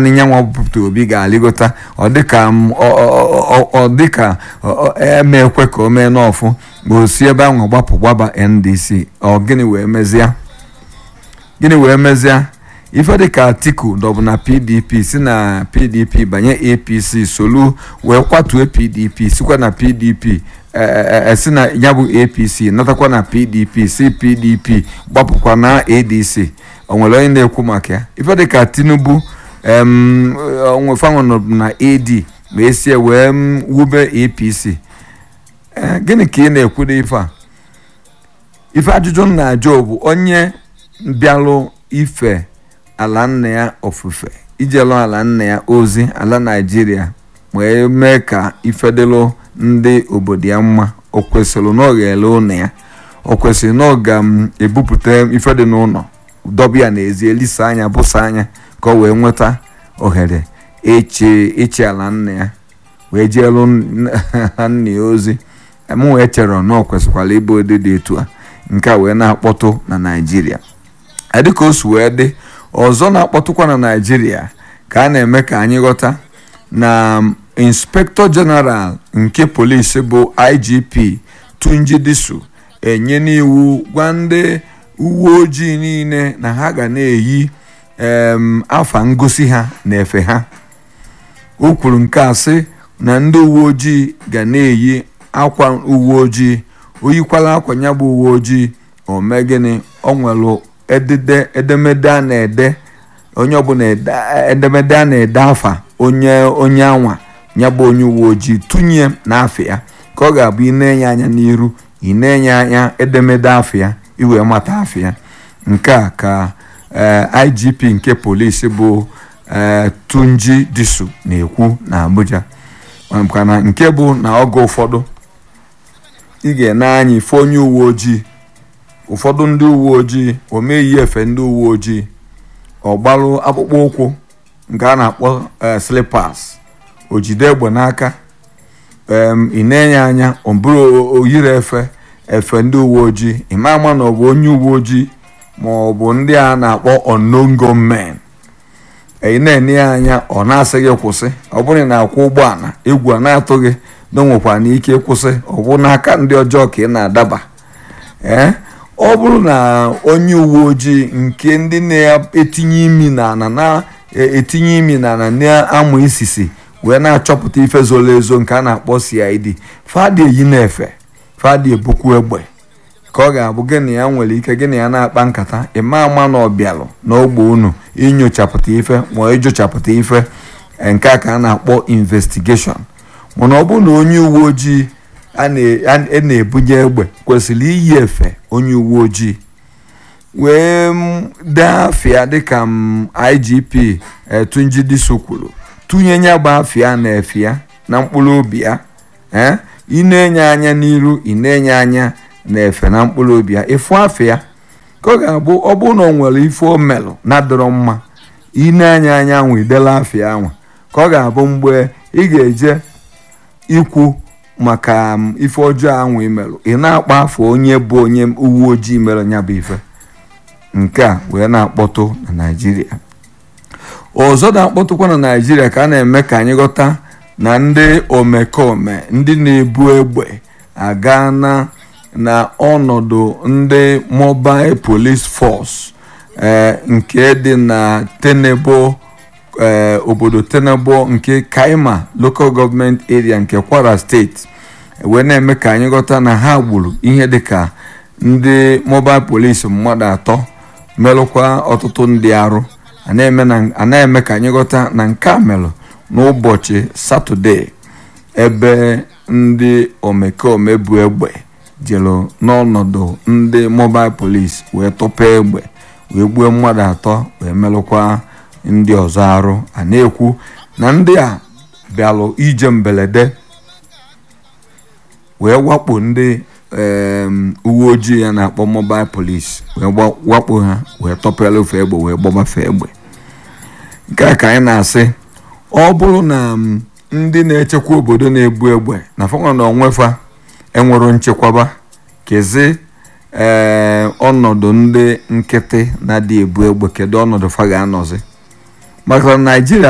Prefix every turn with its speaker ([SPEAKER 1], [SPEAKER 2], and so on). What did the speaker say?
[SPEAKER 1] naanị nyanwa Peter Obi ga-alịgota ọ dịka ọ dịka eme ekwe ka o mee n'ọfụ ma o si ebe ahụ gbapụ gbaba NDC ọ gịnị wee mezie gịnị wee mezie ife dịka Atiku dọbụ na PDP si na PDP banye APC solu wee kwatuo PDP sikwa na PDP si na ya bụ APC natakwa na PDP si PDP gbapụkwa na ADC o nwere onye na-ekwu maka ya ife dịka Tinubu onwefanụ na AD ma esie wee wube APC gịnị ka ị na-ekwudo ife a ife ajụjụ m na-ajụ bụ onye bịalụ ife ala nna ya ofufe ijelụ ala nna ya ozi ala Naịjirịa wee mee ka ifedịlụ ndị obodo ya mma o kwesịrị na ọ ga-ele ụlọ ya o kwesịrị na ọ ga-ebupụta ife dị n'ụlọ dọba ya n'ezi elisa anya bụsa anya ka ọ wee nweta ohere echi ala nna ya wee jeelu nna ya ozi m wee chere na ọ kwesịkwara ịbụ ụdị dị etu a nke a wee na-akpọtụ na Naịjirịa dịka o si wee dị ọzọ na-akpọtụkwa na Naịjirịa ka a na-eme ka anyị ghọta na inspektọ jeneral nke polisi bụ IGP Tunji Disu enye n'iwu gwa ndị uwe ojii niile na ha ga na-eyi afa ngosi ha na efe ha o kwuru nke a sị na ndị uwe ojii ga na-eyi akwa uwe ojii oyikwala akwa ya bụ uwe ojii o mee gịnị ọ nwere edemede a na-ede onye ọbụla edemede a na-ede afa onye onye anwa ya bụ onye uwe ojii tụnye n'afọ ya ka ọ ga-abụ ị na-enye anya n'iru ị na-enye anya edemede afọ ya iwee mata afọ ya nke a ka IGP nke polisi bụ Tunji Disu na-ekwu na Abuja mana nke bụ na oge ụfọdụ ị ga-ene anya ife onye uwe ojii ụfọdụ ndị uwe ojii o meghị efe ndị uwe ojii ọ gbalụ akpụkpọ ụkwụ nke a na-akpọ slippers o jide egbe n'aka ị na-enye anya ọ bụrụ oyiri efe efe ndị uwe ojii ịma ama na ọ bụ onye uwe ojii ma ọ bụ ndị a na-akpọ unknown gunmen ị na-enye ya anya ọ na-asị gị kwụsị ọ bụrụ na akwụ ụgbọala egwu a na-atụ gị na nwekwa n'ike kwụsị ọ bụ n'aka ndị ọjọọ ka ị na-adaba ee ọ bụrụ na onye uwe ojii nke ndị na-etinye imi n'ala na-etinye imi n'ala na-amụ isisi wee na-achọpụta ife zoro ezo nke a na-akpọ CID fadị eyi na-efe fadị ebukwu egbe ka ọ ga-abụ gịnị ya nwere ike gịnị ya na-akpa nkata ịma ama na ọbịalụ n'ogbe unu inyochapụta ife ma ịjụchapụta ife nke a ka a na-akpọ investigeshọn mana ọ bụrụ na onye uwe ojii a na-ebunye egbe kwesịrị iyi efe onye uwe ojii wee dee afịa dịka IGP Tunji Disu kwuru tụnye ya bụ afịa na efe ya na mkpụrụ obi ya ee ị na-enye anya n'iru ị na-enye anya na-efe na mkpụrụ obi ya ịfụ afọ ya ka ọ ga-abụ ọ bụrụ na ọ nwere ife o melụ na-adịrọ mma ị na-anya anya anwụ idela afọ ya anwa ka ọ ga-abụ mgbe ị ga-eje ikwu maka ife ọjọọ anwụ imelụ ị na-akpa afọ onye bụ onye uwe ojii mere ya bụ ife nke a wee na-akpọtụ na Naịjirịa ọzọ na-akpọtụkwa na Naịjirịa ka a na-eme ka anyị ghọta na ndị omekome ndị na-ebu egbe aga na na ọnọdụ ndị mobile police force nke dị na Tenebo obodo Tenebo nke Kaima local government area nke Kwara steeti wee na-eme ka anyị ghọta na ha gburu ihe dịka ndị mobile police mmadụ atọ merụkwa ọtụtụ ndị arụ a na-eme ka anyị ghọta na nke a merụ n'ụbọchị Satọde ebe ndị omekome bu egbe jelu n'ọnọdụ ndị mobile police wee tọpa egbe wee gbuo mmadụ atọ wee merụkwa ndị ọzọ arụ a na-ekwu na ndị a bịalụ ije mberede wee wakpo ndị uwe ojii ya na-akpọ mobile police wee wakpo ha wee tọpere ofe egbe wee gbọbafe egbe nke a ka anyị na-asị ọ bụrụ na ndị na-echekwa obodo na-ebu egbe na fanwa na onwefa enwero nchekwaba kezi ee ọnọdụ ndị nkịtị na-adị ebu egbe kedu ọnọdụ fa ga-anọzi maka na Naịjirịa